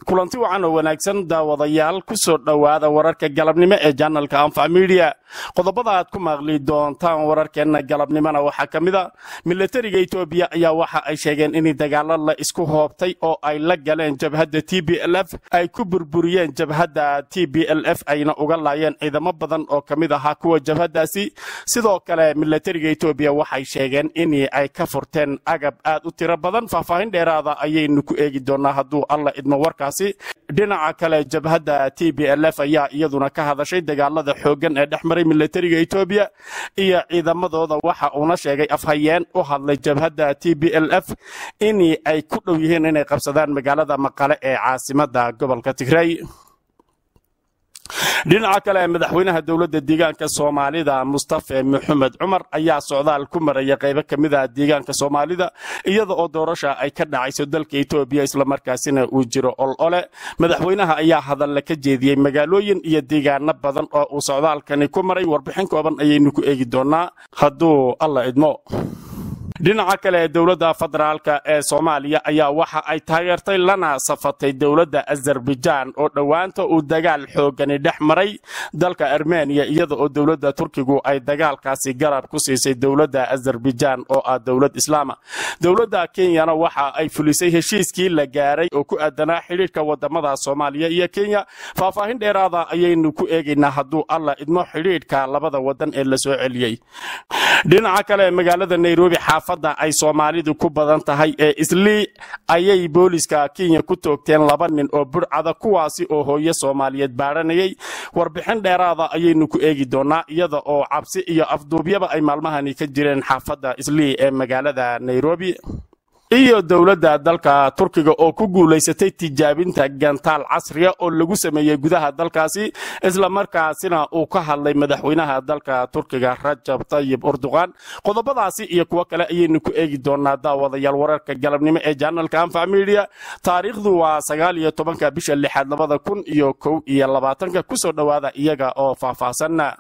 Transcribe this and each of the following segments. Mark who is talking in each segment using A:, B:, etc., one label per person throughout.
A: kulanti wacan oo wanaagsan daawadayaal ku soo dhowaada wararka galabnimo ee janalka anfac midiya qodobada aad ku maaqli doontaan wararkeenna galabnimona waxaa ka mid a milatariga etoobiya ayaa waxa ay sheegeen in dagaalo la isku hoobtay oo ay la galeen jabhadda t b l f ay ku burburiyeen jabhadda t b l f ayna uga laayeen ciidamo badan oo ka mid ahaa kuwa jabhaddaasi sidoo kale milatariga etoobiya waxay sheegeen in ay ka furteen agab aad u tiro badan faahfaahin dheeraada ayaynu ku eegi doonaa hadduu alla idmo warkaasi dhinaca kale jabhadda t b l f ayaa iyaduna ka hadashay dagaalada xooggan ee dhex maray milatariga etoobiya iyo ciidamadooda waxa uuna sheegay afhayeen u hadlay jabhadda t b l f in ay ku dhow yihiin inay qabsadaan magaalada maqale ee caasimada gobolka tigray dhinaca kale madaxweynaha dowladda deegaanka soomaalida mustafe maxamed cumar ayaa socdaal ku maraya qaybo ka mid ah deegaanka soomaalida iyada oo doorasha ay ka dhacayso dalka etoobiya islamarkaasina uu jiro ol ole madaxweynaha ayaa hadalla ka jeediyey magaalooyin iyo deegaano badan oo uu socdaalkani ku maray warbixin kooban ayaynu ku eegi doonaa hadduu alla idmo dhinaca kale dowladda federaalka ee soomaaliya ayaa waxa ay taageertay lana safatay dowladda azerbaijaan oo dhowaanta uu dagaal xoogani dhex maray dalka armeniya iyada oo dowladda turkigu ay dagaalkaasi garab ku siisay dowladda azerbaijaan oo ah dowlad islaama dowladda kenyana waxa ay fulisay heshiiskii la gaaray oo ku aadanaa xidhiidhka wadamada soomaaliya iyo kenya faahfaahin dheeraada ayaynu ku eegaynaa hadduu alla idmo xidhiidhka labada wadan ee la soo celiyey dhinaca kale magaalada nairobi xaafadda ay soomaalidu ku badan tahay ee islii ayay booliska kenya ku toogteen laba nin oo burcada kuwaasi oo hooyo soomaaliyeed baadhanayay warbixin dheeraada ayaynu ku eegi doonaa iyada oo cabsi iyo afduubyaba ay maalmahani ka jireen xaafadda islii ee magaalada nairobi iyo dowladda dalka turkiga oo ku guulaysatay tijaabinta gantaal casriya oo lagu sameeyey gudaha dalkaasi islamarkaasina uu ka hadlay madaxweynaha dalka turkiga rajab tayib urduqan qodobadaasi iyo kuwo kale ayaynu ku eegi doonaa daawadayaal wararka galabnimo ee janalka anfac midiya taariikhdu waa sagaal iyo tobanka bisha lixaad labada kun iyo kow iyo labaatanka kusoo dhowaada iyaga oo faahfaahsanna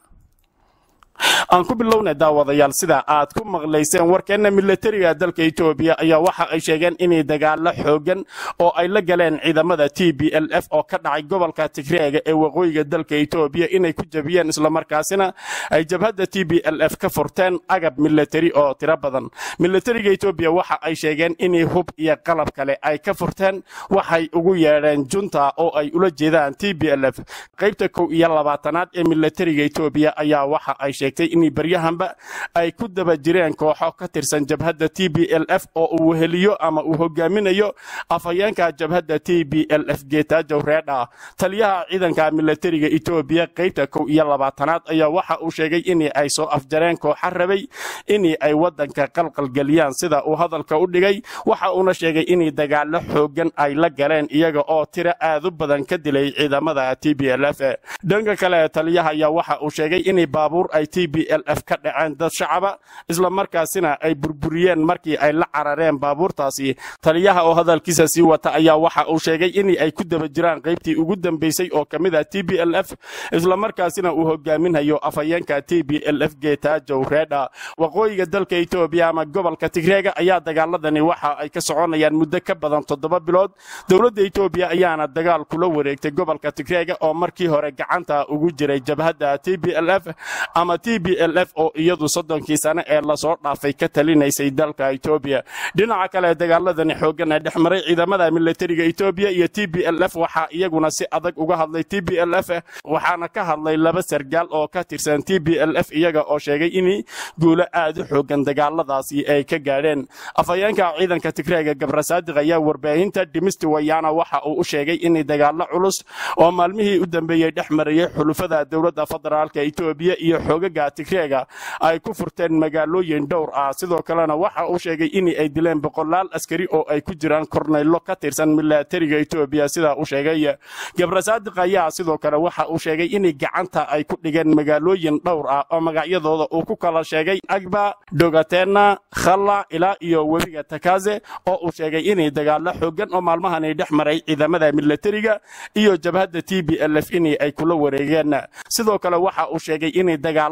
A: aan ku bilowna daawadayaal sida aad ku maqlayseen warkeenna milatariga dalka etoobiya ayaa waxa ay sheegeen inay dagaalo xoogan oo ay la galeen ciidamada t b l f oo ka dhacay gobolka tigreega ee waqooyiga dalka etoobiya inay ku jabiyeen islamarkaasina ay jabhadda t b l f ka furteen agab milatari oo tiro badan milatariga etoobiya waxa ay sheegeen inay hub iyo qalab kale ay ka furteen waxay ugu yeedheen junta oo ay ula jeedaan t b l f qaybta kow iyo labaatanaad ee milatariga etoobiya ayaa waxa ay sheegtay in baryahanba ay ku daba jireen kooxo ka tirsan jabhadda t b l f oo uu weheliyo ama uu hogaaminayo afhayeenka jabhadda t b l f geetaajow reedha taliyaha ciidanka milatariga etoobiya qaybta kow iyo labaatanaad ayaa waxa uu sheegay in ay soo afjareen kooxa rabay in ay wadanka qalqalgeliyaan sida uu hadalka u dhigay waxa uuna sheegay in dagaalo xoogan ay la galeen iyaga oo tiro aad u badan ka dilay ciidamada t b l f dhanka kale taliyaha ayaa waxa uu sheegay in baabuur ay t b l f ka dhaceen dad shacaba islamarkaasina ay burburiyeen markii ay la carareen baabuurtaasi taliyaha oo hadalkiisa sii wata ayaa waxa uu sheegay in ay ku daba jiraan qaybtii ugu dambeysay oo ka mid ah t b l f islamarkaasina uu hogaaminhayo afhayeenka t b l f geetaajow reedha waqooyiga dalka etoobiya ama gobolka tigreega ayaa dagaaladani waxa ay ka soconayaan muddo ka badan toddoba bilood dowladda etoobiya ayaana dagaal kula wareegtay gobolka tigreega oo markii hore gacanta ugu jiray jabhadda t b l f ama t b l f oo iyadu soddonkii sane ee lasoo dhaafay ka talinaysay dalka etoobiya dhinaca kale dagaaladani xooggan ee dhex maray ciidamada milatariga etoobiya iyo t b l f waxaa iyaguna si adag uga hadlay t b l f waxaana ka hadlay laba sargaal oo ka tirsan t b l f iyaga oo sheegay in guulo aad u xoogan dagaaladaasi ay ka gaadheen afhayeenka ciidanka tigreega gabrasaadiq ayaa warbaahinta dhimisti wayaana waxa uu u sheegay in dagaalo culus oo maalmihii u dambeeyey dhex marayay xulufada dowladda federaalka etoobiya iyo xoogaga tigreega ay ku furteen magaalooyin dhowr ah sidoo kalena waxa uu sheegay in ay dileen boqolaal askari oo ay ku jiraan korneylo ka tirsan milatariga etoobiya sida uu sheegay gabrasaadiq ayaa sidoo kale waxa uu sheegay in gacanta ay ku dhigeen magaalooyin dhowr ah oo magacyadooda uu ku kala sheegay agba dogatena khalla ilaa iyo webiga takaze oo uu sheegay inay dagaalo xoogan oo maalmahani dhex maray ciidamada milatariga iyo jabhadda t b l f in ay kula wareegeen sidoo kale waxa uu sheegay in dagaalo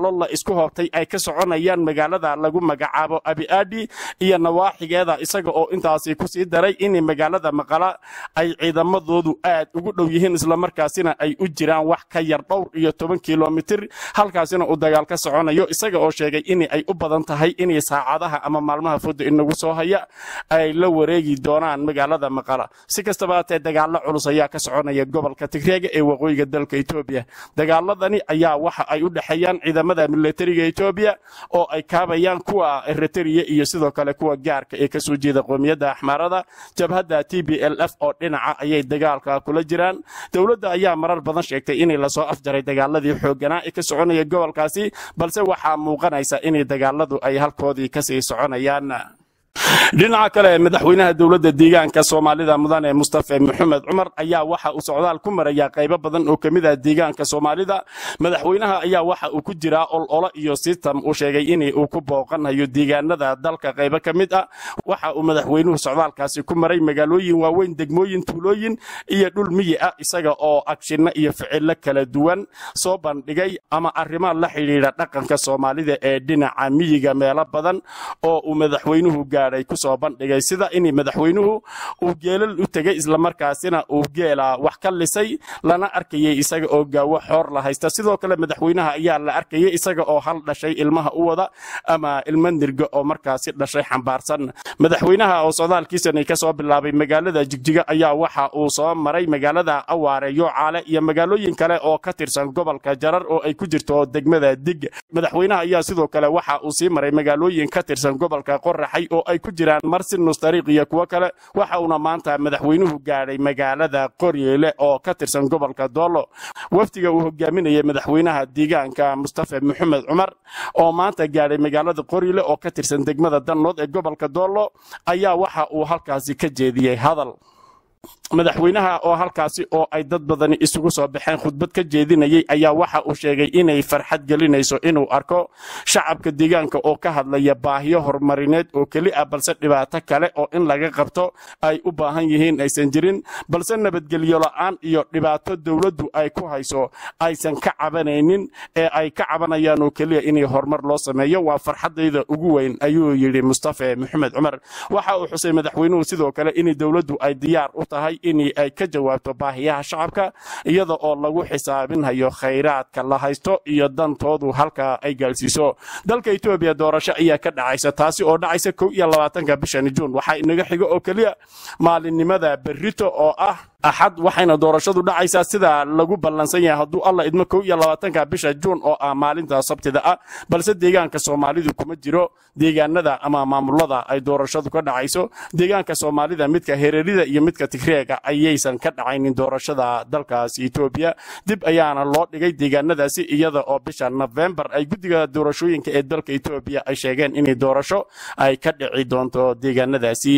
A: dagaallo la isku hoobtay ay ka soconayaan magaalada lagu magacaabo abiadi iyo nawaaxigeeda isaga oo intaasi kusii daray in magaalada maqala ay ciidamadoodu aad ugu dhow yihiin islamarkaasina ay u jiraan wax ka yar dhowr iyo toban kilomitir halkaasina uu dagaal ka soconayo isaga oo sheegay in ay u badan tahay inay saacadaha ama maalmaha fudda inagu soo haya ay la wareegi doonaan magaalada maqala si kastaba hatee dagaalo culus ayaa ka soconaya gobolka tigreega ee waqooyiga dalka etoobiya dagaaladani ayaa waxa ay u dhexeeyaan ciidamada milatariga etoobiya oo ay kaabayaan kuwa eritrea iyo sidoo kale kuwa gaarka ee kasoo jeeda qoomiyadda axmaarada jabhadda t b l f oo dhinaca ayay dagaalka kula jiraan dowladda ayaa marar badan sheegtay inay lasoo afjaray dagaaladii xooganaa ee ka soconaya gobolkaasi balse waxaa muuqanaysa inay dagaaladu ay halkoodii kasii soconayaan dhinaca kale madaxweynaha dowladda deegaanka soomaalida mudane mustafe maxamed cumar ayaa waxa uu socdaal ku maraya qaybo badan oo kamid ah deegaanka soomaalida madaxweynaha ayaa waxa uu ku jiraa ololo iyo sistam uu sheegay in uu ku booqanayo deegaanada dalka qaybo ka mid ah waxa uu madaxweynuhu socdaalkaasi ku maray magaalooyin waaweyn degmooyin tuulooyin iyo dhul miyi ah isaga oo agshinno iyo ficilo kala duwan soo bandhigay ama arrimo la xidhiidha dhaqanka soomaalida ee dhinaca miyiga meelo badan oo uu madaxweynuhu gaadhay kusoo bandhigay sida in madaxweynuhu uu geelal u tegay islamarkaasina uu geela wax ka lisay lana arkayay isaga oo gaawo xoor la haysta sidoo kale madaxweynaha ayaa la arkayay isaga oo hal dhashay ilmaha u wada ama ilmo nirga oo markaasi dhashay xambaarsan madaxweynaha oo socdaalkiisani kasoo bilaabay magaalada jigjiga ayaa waxa uu soo maray magaalada awaare yoocaale iyo magaalooyin kale oo ka tirsan gobolka jarar oo ay ku jirto degmada dig madaxweynaha ayaa sidoo kale waxa uu sii maray magaalooyin ka tirsan gobolka qoraxay oo ay ku jiraan marsinus dariiq iyo kuwo kale waxa uuna maanta madaxweynuhu gaadhay magaalada qoryeele oo ka tirsan gobolka doolo wafdiga uu hogaaminayay madaxweynaha deegaanka mustafe maxamed cumar oo maanta gaadhay magaalada qoryeele oo ka tirsan degmada dannood ee gobolka doolo ayaa waxa uu halkaasi ka jeediyey hadal madaxweynaha oo halkaasi oo ay dad badani isugu soo baxeen khudbad ka jeedinayay ayaa waxa uu sheegay inay farxad gelinayso inuu arko shacabka deegaanka oo ka hadlaya baahiyo horumarineed oo keli ah balse dhibaato kale oo in laga qabto ay u baahan yihiin aysan jirin balse nabadgelyo la'aan iyo dhibaato dowladdu ay ku hayso aysan ka cabanaynin ee ay ka cabanayaan oo keliya inay horumar loo sameeyo waa farxadayda ugu weyn ayuu yidhi mustafe maxamed cumar waxa uu xusay madaxweynuhu sidoo kale in dowladdu ay diyaar u tahay in ay ka jawaabto baahiyaha shacabka iyada oo lagu xisaabinhayo khayraadka la haysto iyo dantoodu halka ay gaadhsiiso dalka etoobiya doorasho ayaa ka dhacaysa taasi oo dhacaysa kow iyo labaatanka bishani juun waxaa inaga xigo oo keliya maalinimada berrito oo ah axad waxayna doorashadu dhacaysaa sida lagu ballansan yahay hadduu alla idmo kow iyo labaatanka bisha juun oo ah maalinta sabtida ah balse deegaanka soomaalidu kuma jiro deegaanada ama maamulada ay doorashadu ka dhacayso deegaanka soomaalida midka hereerida iyo midka tigreega ayaysan ka dhacaynin doorashada dalkaasi etoobiya dib ayaana loo dhigay deegaanadaasi iyada oo bisha nofembar ay guddiga doorashooyinka ee dalka etoobiya ay sheegeen inay doorasho ay ka dhici doonto deegaanadaasi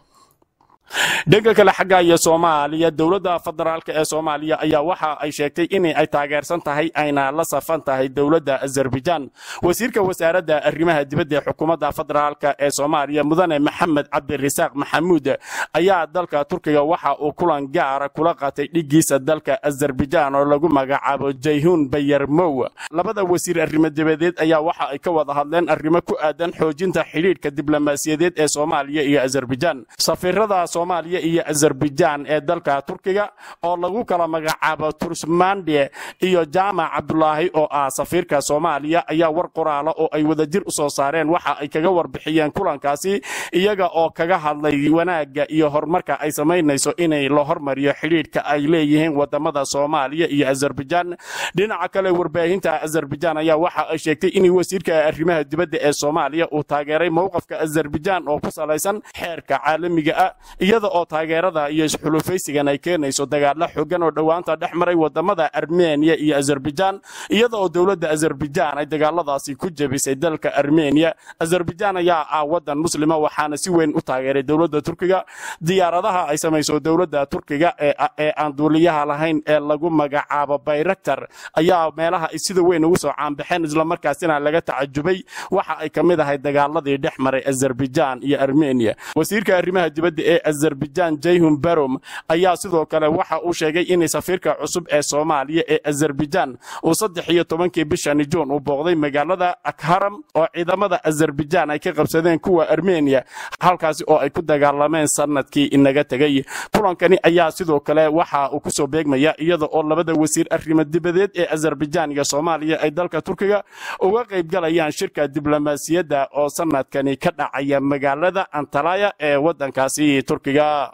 A: dhanka kale xagga iyo soomaaliya dowladda federaalk ee soomaaliya ayaa waxa ay sheegtay in ay taageersan tahay ayna la safan tahay dowladda azerbaijan wasiirka wasaaradda arrimaha dibadda ee xukuumadda federaalk ee soomaaliya mudane maxamed cabdirasaaq maxamuud ayaa dalka turkiga waxa uu kulan gaara kula qaatay dhigiisa dalka azerbaijan oo lagu magacaabo jayhun bayarmow labada wasiir arrimo dibadeed ayaa waxa ay ka wada hadleen arrimo ku aadan xoojinta xidhiidhka diblomaasiyadeed ee soomaaliya iyo azerbaijan safiirada soomaaliya iyo azerbaijan ee dalka turkiga oo lagu kala magacaabo tursmande iyo jaamac cabdulaahi oo ah safiirka soomaaliya ayaa war qoraala oo ay wadajir u soo saareen waxa ay kaga warbixiyeen kulankaasi iyaga oo kaga hadlay wanaagga iyo horumarka ay samaynayso inay la hormariyo xidhiidhka ay leeyihiin wadamada soomaaliya iyo azerbaijan dhinaca kale warbaahinta azerbaijan ayaa waxa ay sheegtay in wasiirka arrimaha dibadda ee soomaaliya uu taageeray mowqafka azerbaijan oo ku salaysan xeerka caalamiga ah iyada oo taageerada iyo isxulufaysigan ay keenayso dagaalo xooggan oo dhowaanta dhex maray wadamada armeniya iyo azerbaijan iyada oo dowladda azerbaijan ay dagaaladaasi ku jebisay dalka armeniya azerbaijan ayaa ah wadan muslima waxaana si weyn u taageeray dowladda turkiga diyaaradaha ay samayso dowladda turkiga ee aan duuliyaha lahayn ee lagu magacaabo bayraktar ayaa meelaha ay sida weyn ugu soo caanbaxeen islamarkaasina laga tacajubay waxa ay ka mid ahay dagaaladii dhex maray azerbaijan iyo armeniya wasiirka arrimaha dibadda ee azerbaijan jayhun barom ayaa sidoo kale waxa uu sheegay in safiirka cusub ee soomaaliya ee azerbaijan uu saddex iyo tobankii bishani juun uu booqday magaalada akharam oo ciidamada azerbaijan ay ka qabsadeen kuwa armeniya halkaasi oo ay ku dagaalameen sanadkii inaga tegay kulankani ayaa sidoo kale waxa uu kusoo beegmaya iyada oo labada wasiir arrimo dibadeed ee azerbaijan iyo soomaaliya ay dalka turkiga uga qayb galayaan shirka diblomaasiyadda oo sanadkani ka dhacaya magaalada antalaya ee waddankaasi turkiga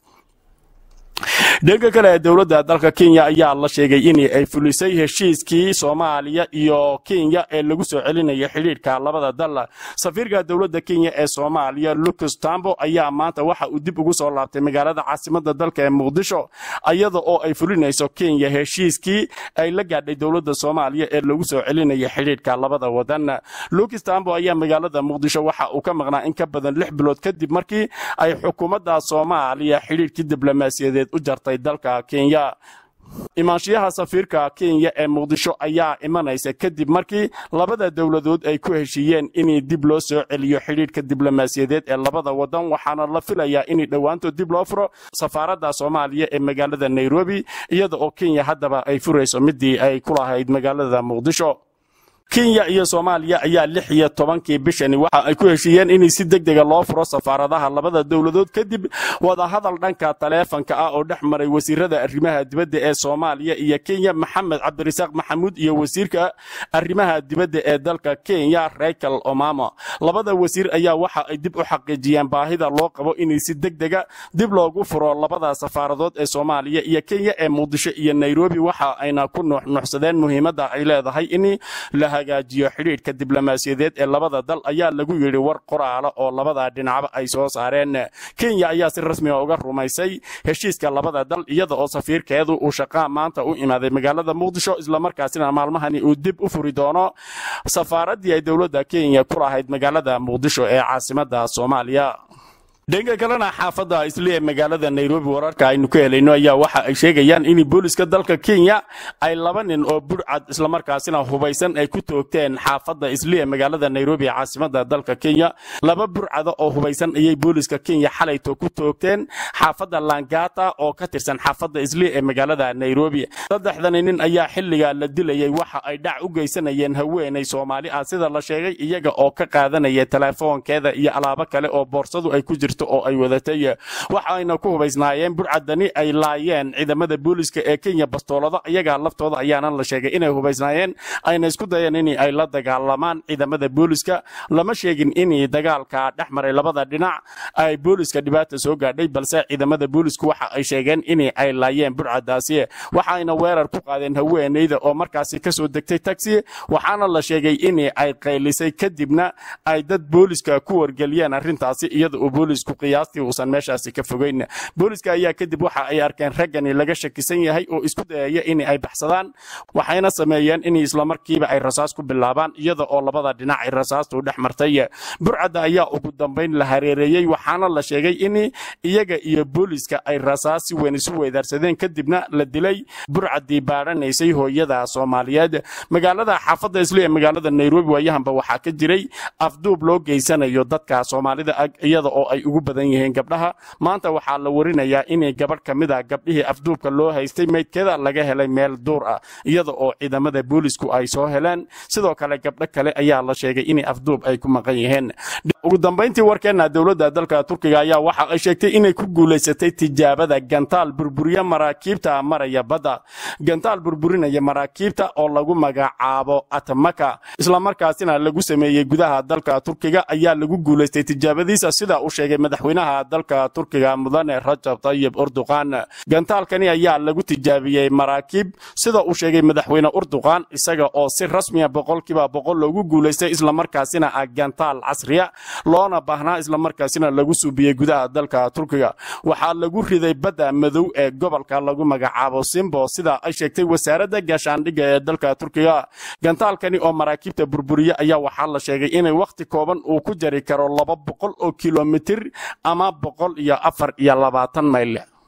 A: dhanka kale dowladda dalka kenya ayaa la sheegay in ay fulisay heshiiskii soomaaliya iyo kenya ee lagu soo celinaya xidhiidhka labada dal safiirka dowladda kenya ee soomaaliya lucas tambo ayaa maanta waxa uu dib ugu soo laabtay magaalada caasimada dalka ee muqdisho iyada oo ay fulinayso kenya heshiiskii ay la gaadhay dowladda soomaaliya ee lagu soo celinaya xidhiidhka labada wadan lucas tambo ayaa magaalada muqdisho waxa uu ka maqnaa in ka badan lix bilood kadib markii ay xukuumadda soomaaliya xidhiidhkii diblomaasiyadeed u jartay dalka kenya imaanshiyaha safiirka kenya ee muqdisho ayaa imanaysa kadib markii labada dowladood ay ku heshiiyeen in dib loo soo celiyo xidhiidhka diblomaasiyadeed ee labada wadan waxaana la filayaa in dhowaanto dib loo furo safaaradda soomaaliya ee magaalada nairobi iyada oo kenya haddaba ay furayso midii ay ku lahayd magaalada muqdisho kenya iyo soomaaliya ayaa lix iyo tobankii bishani waxa ay ku heshiiyeen in si deg dega loo furo safaaradaha labada dowladood kadib wadahadal dhanka taleefanka ah oo dhex maray wasiirada arrimaha dibadda ee soomaaliya iyo kenya maxamed cabdirasaaq maxamuud iyo wasiirka arrimaha dibadda ee dalka kenya rachel omama labada wasiir ayaa waxa ay dib u xaqiijiyeen baahida loo qabo in si deg dega dib loogu furo labada safaaradood ee soomaaliya iyo kenya ee muqdisho iyo nairobi waxa ayna ku nuuxnuuxsadeen muhiimadda ay leedahay in la hagaajiyo xidhiidhka diblomaasiyadeed ee labada dal ayaa lagu yidhi war qoraala oo labada dhinacba ay soo saareen kenya ayaa si rasmiga uga rumaysay heshiiska labada dal iyada oo safiirkeedu uu shaqaa maanta u imaaday magaalada muqdisho islamarkaasina maalmahani uu dib u furi doono safaaraddii ay dowladda kenya ku lahayd magaalada muqdisho ee caasimada soomaaliya dhanka kalena xaafadda isli ee magaalada nairobi wararka aynu ka helayno ayaa waxa ay sheegayaan in booliska dalka kenya ay laba nin oo burcad islamarkaasina hubaysan ay ku toogteen xaafadda isli ee magaalada nairobi ee caasimada dalka kenya laba burcada oo hubaysan ayay booliska kenya xalayto ku toogteen xaafadda langata oo ka tirsan xaafadda isli ee magaalada nairobi saddexdani nin ayaa xilliga la dilayay waxa ay dhac u geysanayeen haweenay soomaali ah sida la sheegay iyaga oo ka qaadanaya telefoonkeeda iyo alaabo kale oo boorsadu ay ku jirto oo ay wadatay waxayna ku hubaysnaayeen burcadani ay laayeen ciidamada booliska ee kenya bastoolada iyaga laftooda ayaana la sheegay inay hubaysnaayeen ayna isku dayeen in ay la dagaalamaan ciidamada booliska lama sheegin in dagaalka dhex maray labada dhinac ay booliska dhibaata soo gaadhay balse ciidamada boolisku waxa ay sheegeen in ay laayeen burcadaasi waxayna weerar ku qaadeen haweeneyda oo markaasi kasoo degtay taxi waxaana la sheegay in ay qaylisay kadibna ay dad booliska ku wargeliyeen arrintaasi iyada oo boolisku qiyaastii uusan meeshaasi ka fogeyn booliska ayaa kadib waxa ay arkeen raggani laga shakisan yahay oo isku dayaya in ay baxsadaan waxayna sameeyeen in islamarkiiba ay rasaas ku bilaabaan iyada oo labada dhinac ay rasaastu dhex martay burcadda ayaa ugu dambayn la hareereeyey waxaana la sheegay in iyaga iyo booliska ay rasaas si weyn isu weydaarsadeen kadibna la dilay burcaddii baadhanaysay hooyada soomaaliyeed magaalada xaafadda isli ee magaalada nairobi waayahanba waxaa ka jiray afduub loo geysanayo dadka soomaalida ag iyada oo ay ugu badan yihiin gabdhaha maanta waxaa la warinayaa inay gabadh ka mid a gabdhihii afduubka loo haystay meydkeeda laga helay meel duur ah iyada oo ciidamada boolisku ay soo heleen sidoo kale gabdho kale ayaa la sheegay in afduub ay ku maqan yihiin ugu dambayntii warkeenna dowladda dalka turkiga ayaa waxa ay sheegtay inay ku guulaysatay tijaabada gantaal burburiya maraakiibta maraya badda gantaal burburinaya maraakiibta oo lagu magacaabo atmaka islamarkaasina lagu sameeyey gudaha dalka turkiga ayaa lagu guulaystay tijaabadiisa sida uu sheegay madaxweynaha dalka turkiga mudane rajab tayyib urduqan gantaalkani ayaa lagu tijaabiyey maraakiib sida uu sheegay madaxweyne urduqan isaga oo si rasmiya boqolkiiba boqol loogu guulaystay islamarkaasina ah gantaal casriya loona baahnaa islamarkaasina lagu suubiyey gudaha dalka turkiga waxaa lagu riday badda madow ee gobolka lagu magacaabo simbo sida ay sheegtay wasaaradda gaashaandhigga ee dalka turkiga gantaalkani oo maraakiibta burburiya ayaa waxaa la sheegay inay wakhti kooban uu ku jari karo laba boqol oo kilomitir ama boqol iyo afar iyo labaatan mayl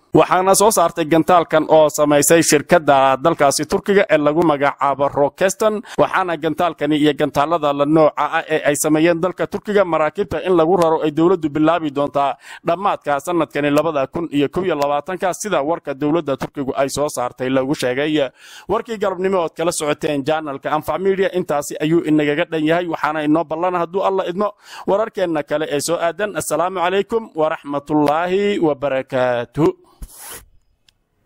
A: waxaana soo saartay gantaalkan oo samaysay shirkadda dalkaasi turkiga ee lagu magacaabo rokeston waxaana gantaalkani iyo gantaalada la nooca ah ee ay sameeyeen dalka turkiga maraakiibta in lagu raro ay dowladdu bilaabi doontaa dhammaadka sanadkani labada kun iyo kow iyo labaatanka sida warka dowladda turkigu ay soo saartay lagu sheegay warkii galabnimo ood kala socoteen janalka anfac media intaasi ayuu inagaga dhan yahay waxaana inoo ballan hadduu alla idmo wararkeenna kale ee soo aadan assalaamu calaykum waraxmatullaahi wabarakaatuh